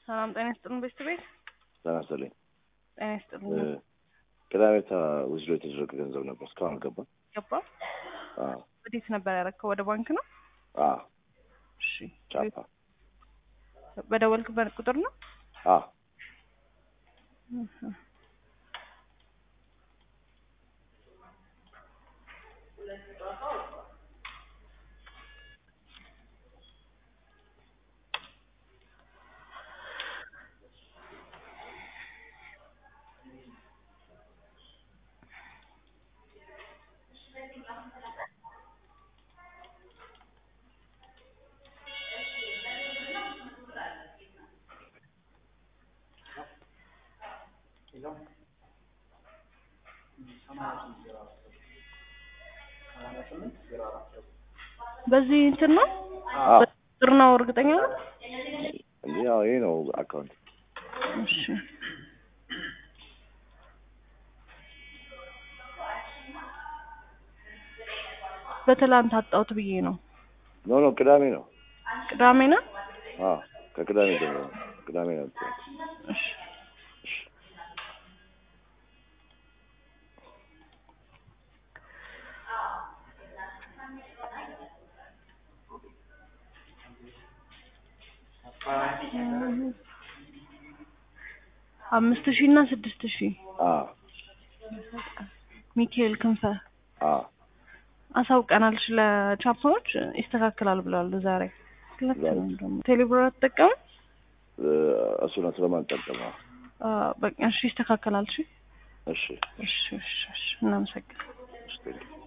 ሰላም ጤና ይስጥልን ቤተሰቤት ጤና ይስጥልኝ። ጤና ይስጥልን ቅዳሜ ውስዶ የተደረገ ገንዘብ ነበር እስካሁን አልገባም። ገባ አዎ ወዴት ነበር ያረከው? ወደ ባንክ ነው? አዎ እሺ ቻፓ በደወልክበት ቁጥር ነው? አዎ እህ። በዚህ እንትን ነው አዎ ቁጥር ነው እርግጠኛ ነው? እንዴ ያው ይሄ ነው አካውንት እሺ በትላንት አጣሁት ብዬ ነው። ኖ ኖ ቅዳሜ ነው። ቅዳሜ ነው? አዎ ከቅዳሜ ጀምሮ ነው። ቅዳሜ ነው። እሺ አምስት ሺህ እና ስድስት ሺህ አዎ ሚካኤል ክንፈ አዎ አሳውቀናል። ለቻፓዎች ይስተካከላል ብለዋል ዛሬ። ሁለት ነው ደግሞ ቴሌብር አትጠቀምም? እሱ ነው ስለማንጠቀመው። አዎ፣ በቃ እሺ፣ ይስተካከላል። እሺ እሺ እሺ እሺ እሺ፣ እናመሰግናለን። እሺ ቴንኪው